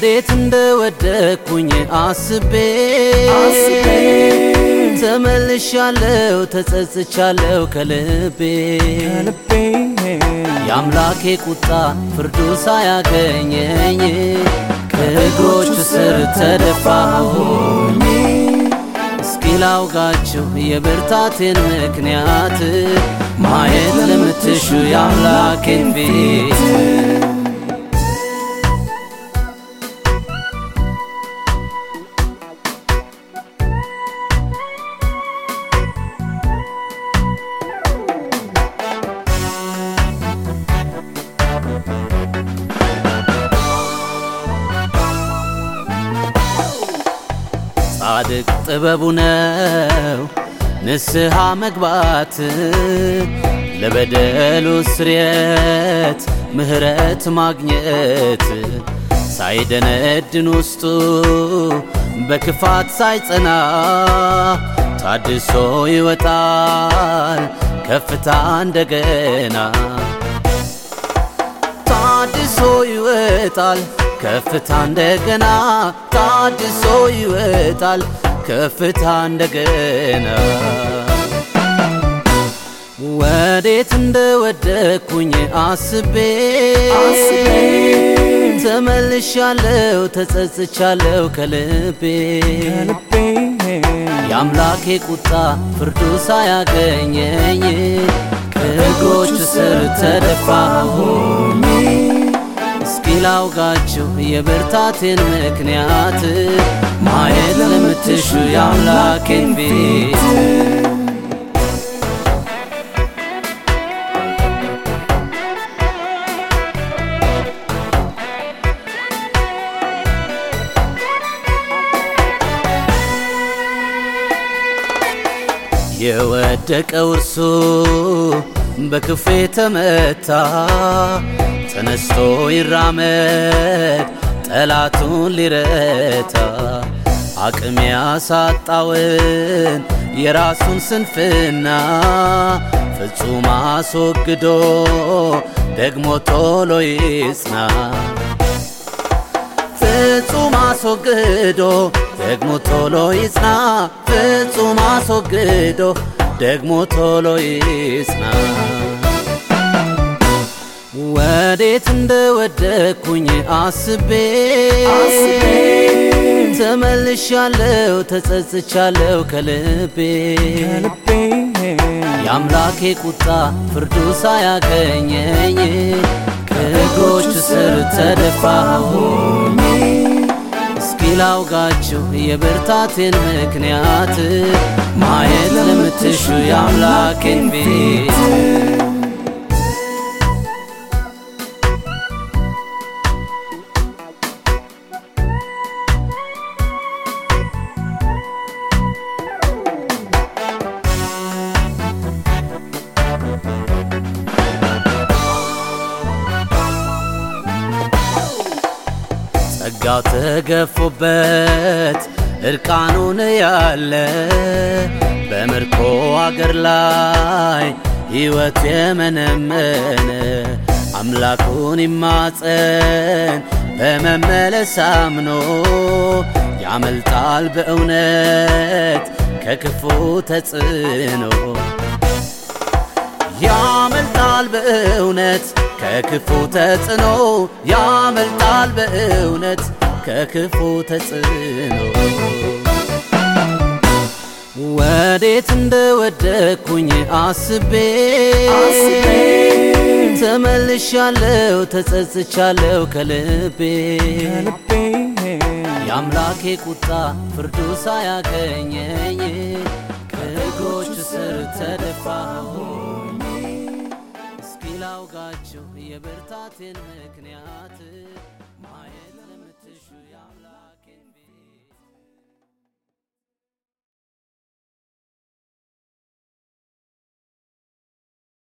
ወዴት እንደወደኩኝ አስቤ ተመልሻለው ተጸጽቻለው ከልቤ የአምላኬ ቁጣ ፍርዱ ሳያገኘኝ ከእግሮቹ ስር ተደፋሁኝ። እስኪ ላውጋችሁ የብርታቴን ምክንያት ማየት ለምትሹ የአምላኬን ፊት ጻድቅ ጥበቡ ነው ንስሐ መግባት ለበደሉ ስርየት ምሕረት ማግኘት ሳይደነድን ውስጡ በክፋት ሳይጸና ታድሶ ይወጣል ከፍታ እንደገና ታድሶ ይወጣል ከፍታ እንደገና ታድሶ ይወጣል ከፍታ እንደገና ወዴት እንደወደኩኝ አስቤ ተመልሻለው ተጸጽቻለው ከልቤ የአምላኬ ቁጣ ፍርዱ ሳያገኘኝ ከእግሮቹ ስር ተደፋሁኝ። እስኪ ላውጋችሁ የብርታቴን ምክንያት ማየት ለምትሹ የአምላኬን ፊት የወደቀው እርሱ በክፉ የተመታ ተነስቶ ይራመድ ጠላቱን ሊረታ አቅም ያሳጣውን የራሱን ስንፍና ፍጹም አስወግዶ ደግሞ ቶሎ ይጽና ፍጹም አስወግዶ ደግሞ ቶሎ ይጽና ፍጹም አስወግዶ ደግሞ ቶሎ ይጽና ወዴት እንደወደኩኝ አስቤ ተመልሻለው ተጸጽቻለው ከልቤ የአምላኬ ቁጣ ፍርዱ ሳያገኘኝ ከእግሮቹ ስር ተደፋሁኝ። እስኪ ላውጋችሁ የብርታቴን ምክንያት ማየት ለምትሹ የአምላኬን ፊት ጸጋው ተገፎበት እርቃኑን ያለ በምርኮ አገር ላይ ሕይወት የመነመነ አምላኩን ይማጸን በመመለስ አምኖ ያመልጣል በእውነት ከክፉ ተጽዕኖ ያመልጣል በእውነት ከክፉ ተጽዕኖ ያመልጣል በእውነት ከክፉ ተጽዕኖ ወዴት እንደወደኩኝ አስቤ ተመልሻለው ተጸጽቻለው ከልቤ የአምላኬ ቁጣ ፍርዱ ሳያገኘኝ ከእግሮቹ ስር ተደፋሁኝ። እስኪ ላውጋችሁ የብርታቴን ምክንያት